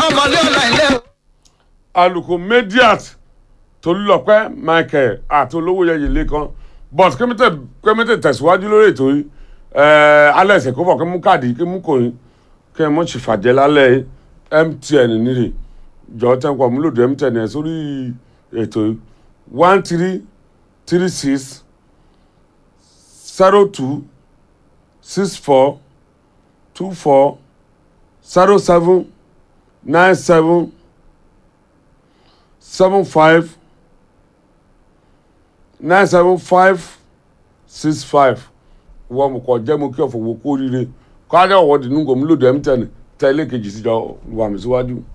mọ́mọ́lé ọ̀la ilé o. alùkò mediat tolúlọpẹ́ michael àti olówóyẹyẹ lẹ́kan but kẹ́mẹ́tẹ̀ tẹ̀síwájú lórí ètò yìí ẹ̀ẹ́ alẹ́ ẹ̀sẹ̀ kó bọ̀ kí mú káàdì kí mú kòyìn kí ẹ mọ̀ ṣì fàjẹ́ lálẹ́ mtn nírè jọ tẹ́ǹkọ̀ múlòdì mtn ẹ̀ sórí ètò yìí one three three six zero two six four two four zero seven nine seven seven five nine seven five six five wọ́n mu kọ́ jẹ́ mu kí ọ̀fọ̀ wo kó rire kọ́ adé ọ̀wọ́ dì nùgọ̀ múlòdì mtn tẹ́lẹ̀ kejì síjọ wà mí síwájú.